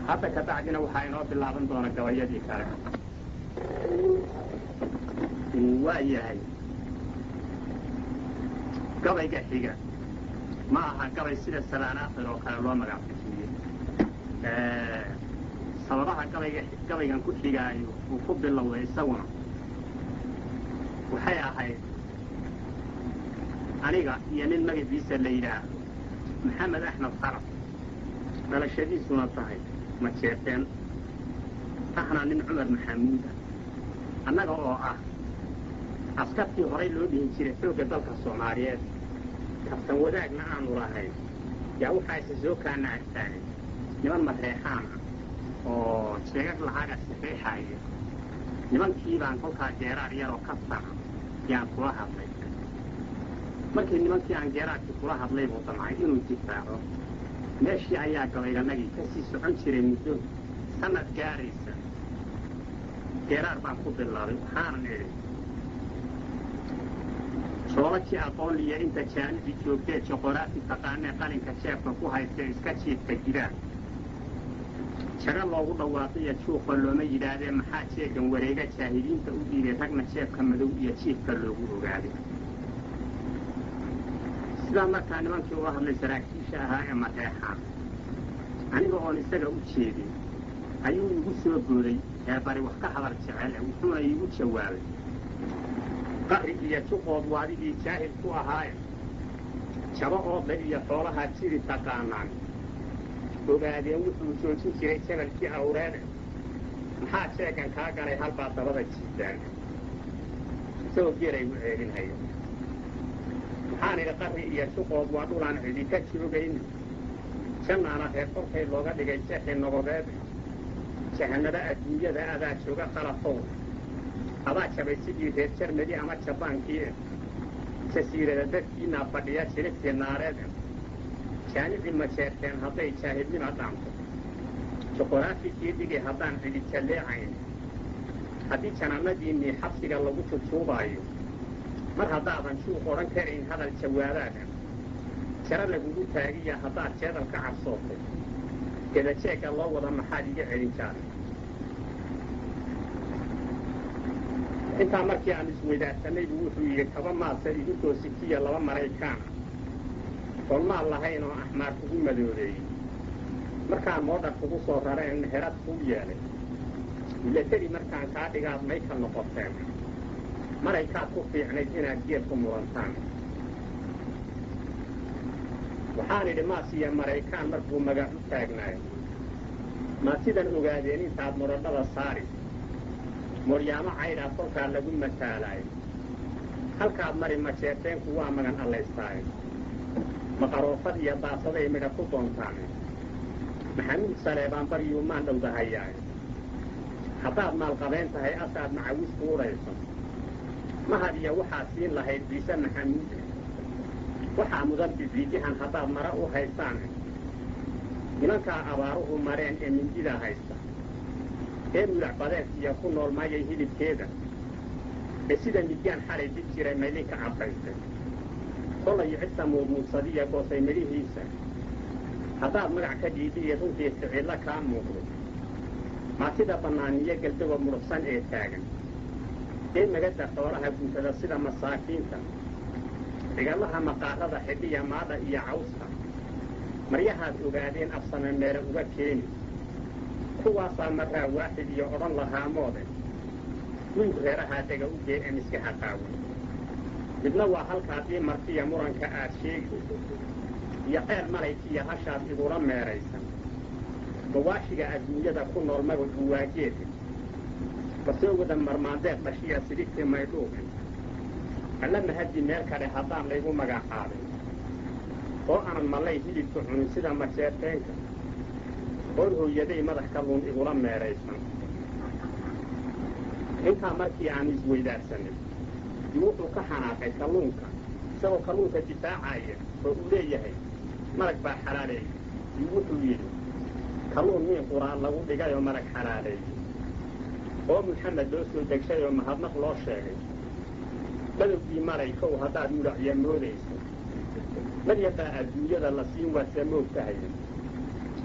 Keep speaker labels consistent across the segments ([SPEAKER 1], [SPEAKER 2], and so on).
[SPEAKER 1] hadda ka bacdina waxaa inoo bilaaban doona gabayadii kale waa yahay gabayga xiga ma aha gabay sida sabaanaakhir oo kale loo magac bixiye sababaha gabayga gabaygan ku xigaayo uu ku bilowday isaguna waxay ahayd aniga iyo nin magaciisa la yidhaahdo maxamed axmed qarab dhalashadiisuna tahay ma jeeteen ahna nin cumar maxamuuda annaga oo ah askartii horay loo dhihi jiray xoogga dalka soomaaliyeed kabtan wadaagna aanu lahayn yaa waxaa isa soo kaana agtaagay niman mareexaan ah oo jeegag lacaga saxiixaaya nimankii baan kolkaa geeraar yaroo ka taca yaan kula hadlay markii nimankii aan geeraarkii kula hadlay buu damcay inuu difaaco meeshii ayaa gabayganagii ka sii socon jiray muddo sanad gaaraysa geeraar baan ku bilaabay waxaanan idhi soolajii aqoonliya inta jaanidii joogtee joqoraafi taqaanee qalinka jeefka ku haystee iska jiifka jiraan jaga loogu dhawaaqiyo juuqa looma yidhaahdee maxaa jeegan wareega jaahiliinta u dhiibay ragna jeefka madow iyo jiifka loogu ogaaday sidaa markaa nimankii uga hadlay saraakiisha ahaa ee mareexaan aniga oon isaga u jeedin ayuu igu soo booday ee bari wax ka hadal jecel wuxuuna iigu jawaabay qari iyo juqood waadigii jaahil ku ahaaye jaba oodle iyo xoolahaa jiri taqaanaan ogaadeen wuxuu joojin jiray jabalkii awreede maxaa jeegan kaa galay halbaa dabada jiidaan isagoo geelay u ceelinhaya maxaan idhi qari iyo juqood waa dhulaan cidi ka joogayna jannaana reer korkay looga dhigay jeexii nogobeed jahanaba adduunyada adaa jooga qalafow adaa jabay sidii reer jarmadi ama jabaankii jasiirada dadkiinaa fadhiya jirigtii naareed jaanidii ma jeerteen hadday jaahilnima dhaanto juqoraafikii dhigi haddaan cidi jalleecayn haddii janaanadiinnii xabsiga lagu jujuubaayo mar haddaadan shuuq odhan karayn hadal jawaabaada jaro lagugu taagiya haddaad jeedal ka cabsootay gedajeegga loo wada maxaad iga celin jaaray intaa markii aan isweydaarsanay buu wuxuu yidhi kaba maadsa idinkoo sikiya laba maraykaana oon maal lahayn oo axmaar kugu madoobeeyey markaan moodhar kugu soo rareen herad kuu yeelay milateri markaan kaa dhigaad mayka noqoteen maraykaad ku fiicnayd inaad geed ku murantaan waxaan idhi maasiya maraykaan markuu magac u taagnaayo maad sidan ogaadeen intaad muradhada saari moryaamo caydhaa kolkaa lagu mataalaayo halkaad mari majeerteenku waa magan allaystaayo maqaroofad iyo daasaday midha ku doontaane maxamuud saleebaan baryuu maan dhowdahayaayo haddaad maalqabayn tahay asaad macawis kuudhayso mahad iyo waxaad siin lahayd biise maxamuude waxaa mudan bibiidihan haddaad mara u haysaane nimankaa abaaruhu mareen ee mindidaa haysta ee mulac badeedkiiyo ku nool maayay hilibkeeda ee sida midyaan xalay dib jiray maydinka caddaystay kolay cidta muudmuudsadiya goosay midhihiisa haddaad magac ka dhiidi iyo runtii ficillo kaa muuqdo maatida bannaaniyo geldawa mudhufsan ee taagan ee magada xoolaha guntada sida masaakiinta cigallaha maqaarada xidhiya maadha iyo cawska maryahaad ogaadeen afsame meele uga keeni kuwaasaa marraa waaxid iyo odhan lahaa moode wiil reerahaa dega u gee ee miskaha qaawan midna waa halkaadii martiya muranka aad sheegi iyo qeyr malaykiiyo hashaad igula meeraysan mawaashiga adduunyada ku nool magacu waageeda basoo wada marmaandeed dhashiya sidigtii maydhuuqin alla mahaddi meel kale haddaan laygu magacaabay oo aanan mallay hilibka cunin sida majeerteenka oon hooyaday madax kalluun igula meeraysan intaa markii aan isweydaarsanay yu wuxuu ka xanaaqay kalluunka isagoo kalluunka difaacaya oo uu leeyahay marag baa xalaaleeyey yu wuxuu yidhi kalluun miin quraan lagu dhigay oo marag xalaaleeyey oo muxamed loo soo degshay oo mahadnaq loo sheegay badowgii malaykow haddaad mudhacya moodayso maryabaa adduunyada la siin waadsa moog tahaya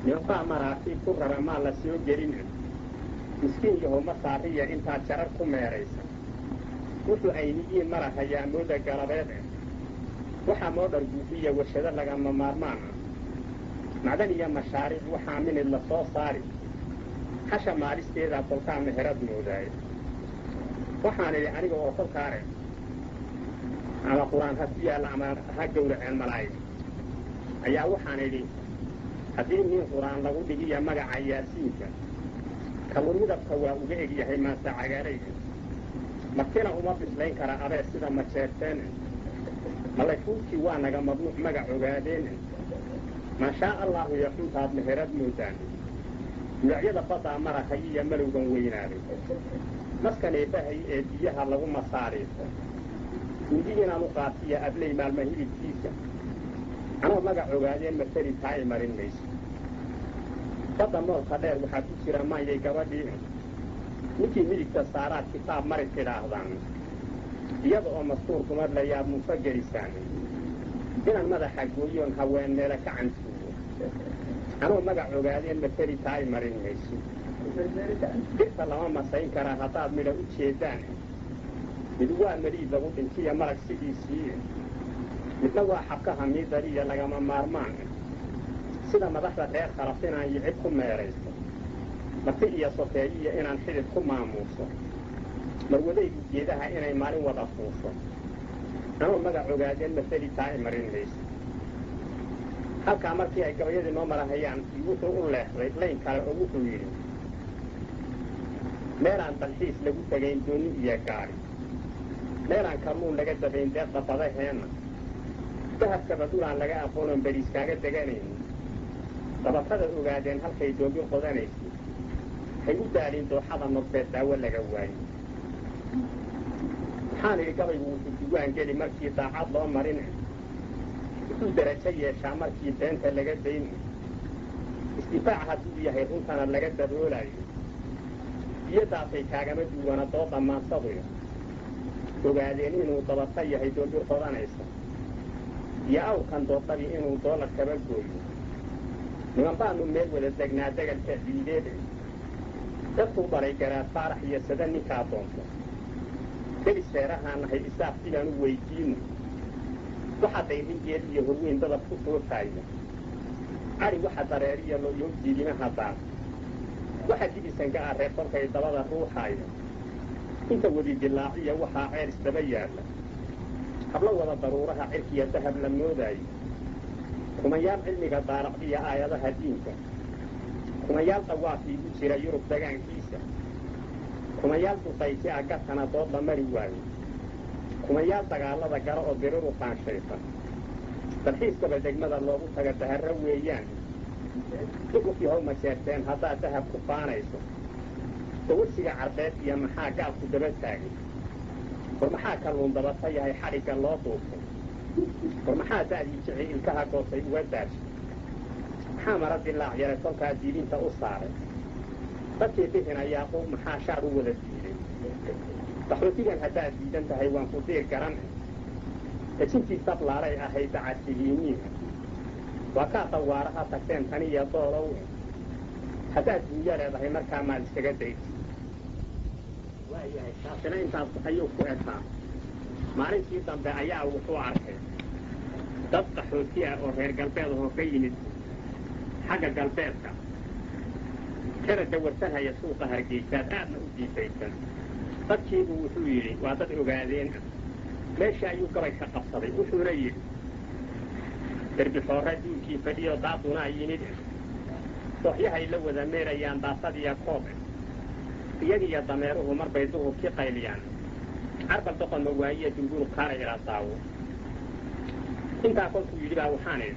[SPEAKER 1] nimanbaa maraakiib ku rara maa la soo gelin miskiin yahow ma saariya intaad jarar ku meeraysa wuxuu ayniyiin marahayaa mooda galabeed eh waxaa moo dharguufiya warshado lagama maarmaan ah macdan iyo mashaariic waxaa minid la soo saari hasha maalisteedaa kolkaa meherad moodaaye waxaan idhi aniga oo kolkaare ama qur-aan ha ku yaalla ama ha gowraceen malaa'ig ayaa waxaan idhi haddii nin qur-aan lagu dhigiya magaca yaasiinka kaluu midabka waa uga eg yahay maase cagaarayga martina uma bislayn kara abee sida majeerteene malayfuurkii waa naga mamnuuc magac ogaadeene maashaa allaahu iyo xuntaad meherad moodaan magacyada baddaa marahay iyo malowgan weynaaday maskan eebbahay ee biyaha lagu masaariifo midi inaan u qaatiya abley maalma hilibkiisa anoo magac ogaadeen mateli taa ay marin mayso badda moolka dheer waxaa ku jira maayay gabadhii ninkii midigta saaraad kitaab mari tidhaahdaan iyada oo mastuur dumar layaab mufa gelisaan inaan madaxa gooyoon haween meele ka cantuugo anoo magac ogaadeen mateli taa ay marin mayso dirta lama masayn karaa haddaad midha u jeedaan mid waa meliid lagu dhintiya marag sidiisii midna waa xabkaha miidariya lagama maarmaan sida madaxda reer khalaf inaan yicib ku meerayso marti iyo sokeeyiya inaan xidid ku maamuuso marwadaydu geedaha inay maalin wada fuusho anoo magac ogaadeen maseli taa ay marin mayso halkaa markii ay gabayadii noo marahayaan wuxuu u leexday layn kale oo wuxuu yidhi meelaan dalxiis lagu tegayn dooni iyo gaari meelaan kalluun laga dabayn deeqda badaheenna dahabkaba dhulaan laga aqoonon beriis kaaga deganayni dabatada ogaadeen halkay doobi qodanaysa hay u daalin dooxada nodbeed daawo laga waayo waxaan idhi gabaygu wuxuu duwaan geli markii daacad loo marine wuxuu darajo yeeshaa markii beenta laga dayni isdifaac hadduu yahay runtana laga daboolayo iyadaasay kaagama duwana dooda maansaduyo ogaadeen inuu dabata yahay doobi qodanaysa iyo awrkan doodadii inuu doolar kaba gooyo niman baanu meel wada degnaa degalka ciideede dadkuu dhalay garaad faarax iyo sada ninkaa doonto delis feerahaan nahay isaaf sidaan u weydiino waxa dayringeed iyo horweyn dadab ku sootaaya cari waxa dareeriya looyo jiidimaha daar waxa dibisanka ah reer kolkay dabada ruuxaaya inta wedi dilaaciya waxaa ceer isdaba yaalla hablo wada daruuraha cirkiya dahab la moodaayo kumayaal cilmiga daaraqdiya aayadaha diinka kumayaal dawaafii u jira yurub dagaankiisa kumayaal duqayti a gartana dood la mari waayo kumayaal dagaallada gala oo biriru qaanshaysan dalxiiskaba degmada loogu taga daharro weeyaan duqufii how majeerteen haddaad dahab ku faanayso dawasiga carbeed iyo maxaa gaalku daba taagay war maxaa kalluun dabata yahay xadhigga loo duubtay war maxaa da'dii jici ilkaha goosay uga daashay maxaa mara dilaac yaray kolkaa diidinta u saaray dadkii bihin ayaaqu maxaa shaar u wada diiday qaxootigan haddaad diidan tahay waan ku diir garan dejintii sablaalay ahayd dacasihiiniina waa kaa dawaaraha tagteen taniyo doolow haddaad duunya leedahay markaa maad iskaga daysa waayahay taasina intaas ayuu ku ekaa maalintii dambe ayaa wuxuu arkay dad qaxooti ah oo reer galbeed ahoo ka yimid xagga galbeedka kana dawarsanhaya suuqa hargeysaad aadna u diifaysan dadkiibuu wuxuu yidhi waa dad ogaadeen ah meesha ayuu gabay ka qabsaday wuxuuna yidhi derbixoorre duulkii fadhiyo daadunaa yimid dooxyahay la wada meerayaan daasadiya koob iyagiiyo dameeruhu marbay duhurkii qayliyaan carbal doqonma waayiya dulguul kaara ilaa daawo intaa kolkuu yidhi baa waxaan idhi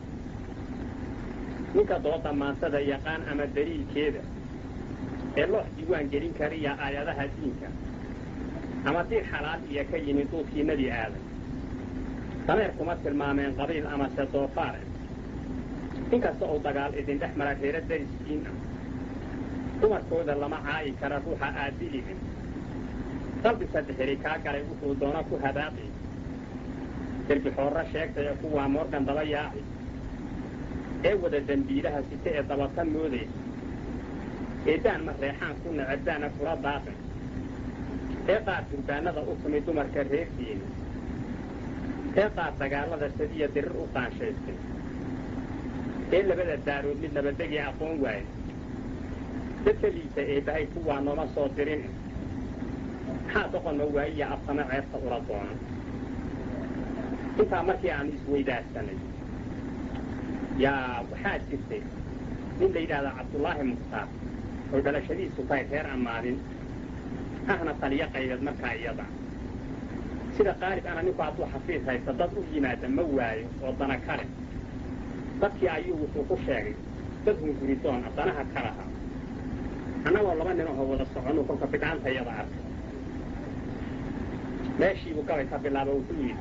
[SPEAKER 1] ninka dooda maansada yaqaan ama daliilkeeda ee loox diiwaan gelin kariya aayadaha diinka ama diir xalaal iyo ka yimid duudkii nebi aadan dameer kuma tilmaameen qabiil amase doofaare inkasta uu dagaal idin dhex mara reero dariskiin ah dumarkooda lama caayi kara ruuxa aadilihin dalbi saddexiri kaa galay wuxuu doona ku habaaqi derbixoorro sheegtay kuwaa moorgan daba yaaci ee wada dembiilaha site ee dabata moodaysa eedaan ma reexaan ku nacabdaana kula daaqin ee qaar durbaanada u tumi dumarka reerkiina ee qaar dagaallada sadiya dirir u qaanshaystay ee labada daarood mid nabadegii aqoon waaye dadka liisa eebbahay kuwaa nooma soo dirin maxaa doqonna waayiya abtama ceebta ula doona intaa markii aanu isweydaarsanay yaa waxaa jirtay nin la yidhaahda cabdullaahi mukhtaar oo dhalashadiisu tahay reer ammaadin ahna taliyo qaybeed markaa iyada sida qaalib ana ninku hadduu xafiis haysta dad u yimaada ma waayo oo dana kale dadkii ayuu wuxuu ku sheegay dad hunguridoona danaha kalaha annagoo laba nin ahoo wada soconuu kolka bidhaanta iyada arkay meeshiibuu gabay ka bilaaba wuxuu yidhi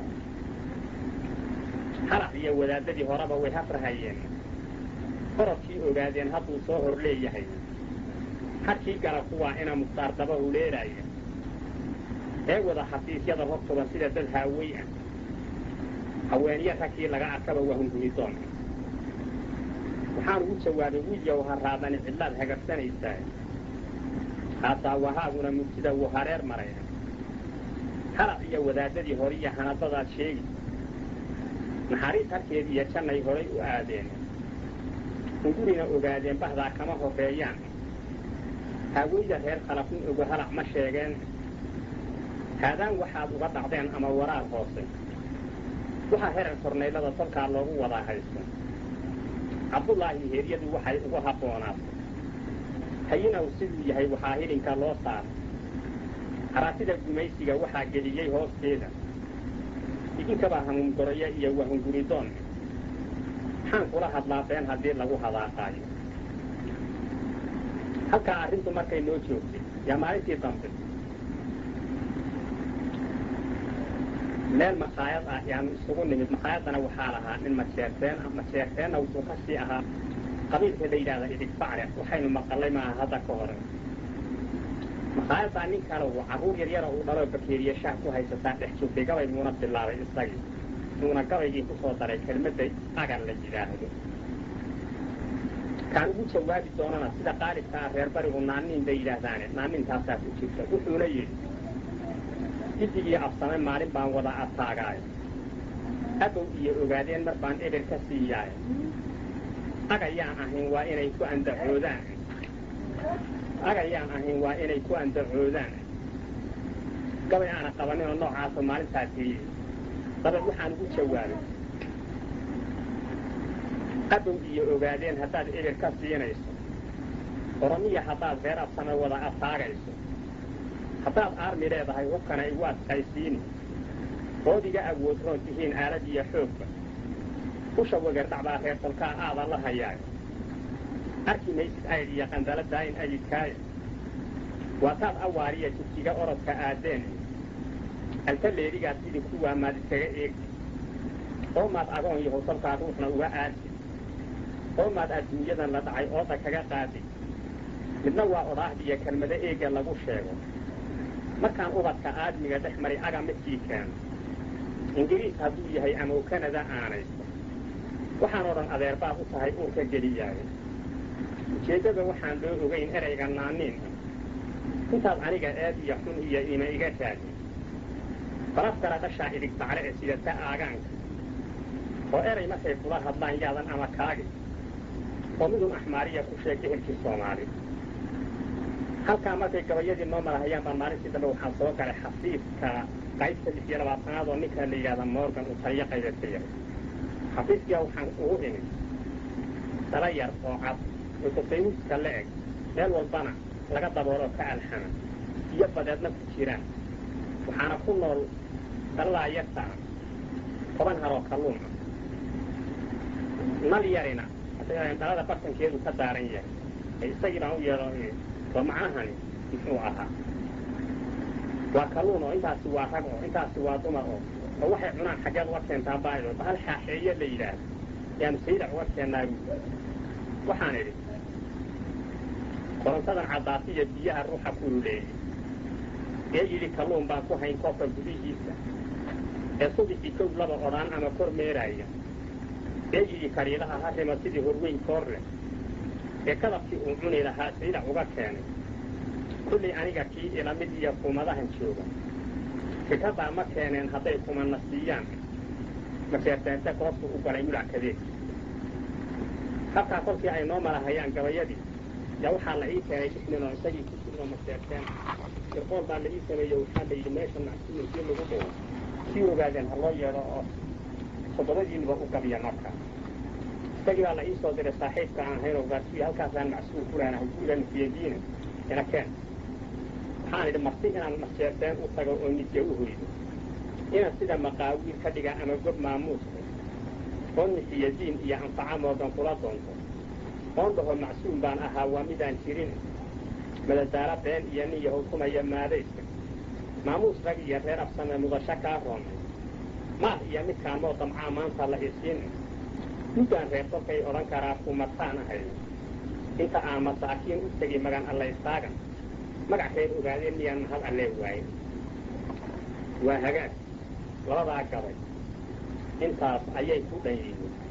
[SPEAKER 1] halac iyo wadaadadii horeba way hafrahayeen orodkii ogaadeen hadduu soo hor leeyahay harkii gala kuwaa ina mukhtaar daba huleelaya ee wada xafiisyada hortuba sida dad haawey ah haweeniya ragkii laga arkaba waa hunguridoon waxaan ugu jawaabay wiilyow ha raadani cidlaad hagabsanaysaa haataa wahaaguna mugtida wuu hareer maray halac iyo wadaadadii hore iyo hanadadaad sheegi naxariis harkeedii iyo jannay horay u aadeen hungurina ogaadeen bahdaa kama horreeyaan haaweyda reer khalafin ogo halac ma sheegeen haadaan waxaad uga dhacdeen ama waraar hoose waxaa herer kornaylada tolkaa loogu wadaa haysto cabdullaahi heeryadu waxay ugu habboonaatay hayinaw siduu yahay waxaa hilinka loo saaray haraatida gumaysiga waxaa geliyey hoosteeda idinkabaa hamuungoraya iyo wahunguridoon maxaan kula hadlaa been haddii lagu hadaaqaayo halkaa arrintu markay noo joogtay yaa maalintii dambe meel makhaayad ah yaanu isugu nimid makhaayadana waxaa lahaa nin majeerteen ah majeerteenna wuxuu ka sii ahaa qabiilka la yidhahda idig bacre waxaynu maqallay maaha hadda ka hore makhaayaddaa nin kale uu carruur yaryara uu dhaloo bakeeriye shaah ku haysataa dhex joogtay gabay muuna bilaabay isagii muuna gabaygii ku soo daray kelmadda agar la yidhaahdo kaan ugu jawaabi doonana sida qaalibkaa reer barigu naaniin bay yidhaahdaane naanintaasaa ku jirta wuxuuna yidhi giddigii afsame maalin baan wada ataagaayo abow iyo ogaadeen mar baan eber ka siiyaayo agayaan ahayn waa inay ku andacoodaan agayaan ahayn waa inay ku andacoodaan gabay aana qabaninoo noocaasoo maalintaa tiriyey dabad waxaan ugu jawaabay abow iyo ogaadeen haddaad eber ka siinayso oromiya haddaad reer absame wada ataagayso haddaad aarmi leedahay hubkana igu adkaysiini ood iga awood roon tihiin aalad iyo xoogba usha wegardhacbaa reer tolkaa aada la hayaayo arki maysid aydh iyo qandaladaa in ayidkaayo waataad awaariya jidkiga orodka aadeen alta leedigaad idinku waamaad iskaga eegti oo maad agoon yahow tolkaa ruuxna uga aadti oo maad adduunyadan la dhacay ooda kaga qaadi midna waa odhaahdiyo kelmado eegga lagu sheego markaan ubadka aadmiga dhex mari aga midkii keeno ingiriis hadduu yahay ama kanada aanaysto waxaan o dhan adeerbaad u tahay uurka geliyaayo ujeeddada waxaan loo ogayn erayga naaniin intaad aniga eed iyo xun iyo ima iga raadin balafkala dhashaa idig bacle ee sidata aagaanka oo eray markay kula hadlaan yaadan ama kaagi oo midun axmaariya ku sheeg ehelkii soomaali halkaa markay gabayadii noo marahayaan baan maalintii dambe waxaan soo galay xafiiska qaybta lix iyo labaatanaad oo ninkan la yidhahda morgan uu taliyo qaybeed ka yahay xafiiskiyaa waxaan ugu imid dala yar oo cad oo tasayuuska la eg meel walbana laga dabooloo ka alxama iyo badeedna ku jiraan waxaana ku nool daladaa yartaa toban haroo kalluun ah nal yarina dhalada bartankeedu ka daaran yahay isagii baan u yeedho waa macnahani muxuu ahaa waa kalluun oo intaasi waa rag oo intaasi waa dumar oo oo waxay cunaan xaggeed uga keentaa baayo bahal xaaxeeye la yidhaahdo yaanu saydac uga keennaa waxaan idhi korontadan caddaasiya biyaha ruuxa kululeeyey ee yidhi kalluun baan ku hayn koobka gudihiisa ee subixii kow laba odhaan ama kor meeraaya beegigii kariilaha ha rima sidii horweyn koor leh ee kadabkii uu cuni lahaa saylac uga keenay kullay aniga kii ila mid iyo kumadahan jooga fikradaa ma keeneen hadday kumanna siiyaan maseerteente goobtu u galay mulac kadeed halkaa kolkii ay noo malahayaan gabayadii yaa waxaa la ii keenay isninoo isagii ku jirno maseerteen irqool baa la ii sameeye waxaa la yidhi meesha macsuulkii lagu dhigo sii ogaadeen ha loo yeedho oo toddobadiinuba u gabiya marka isagii baa la ii soo diray saaxiibka aan hayn ogaasiyo halkaasaan macsuul ku leenahay guuda nufiyadiina ina keen waxaan idhi marti inaan maseerteen u tago oo nidya u hoydo inaan sida maqaawiil ka dhiga ama gob maamuuska oon nifiyadiin iyo anfaca moodan kula doonto oon dhaho macsuum baan ahaa waa midaan jirin madadaalo been iyo nin yahukumaya maadayska maamuus rag iyo reer absame mudasho kaa roomay maal iyo midkaan moo damcaa maanta la isiin midaan reer kolkay odhan karaa kumataan ahay inta aan masaakiin u tegi magan allaystaagan magac reer ogaadeen miyaan mahad allee waaye waa hagaag labadaa gabay intaas ayay ku dhan yihiin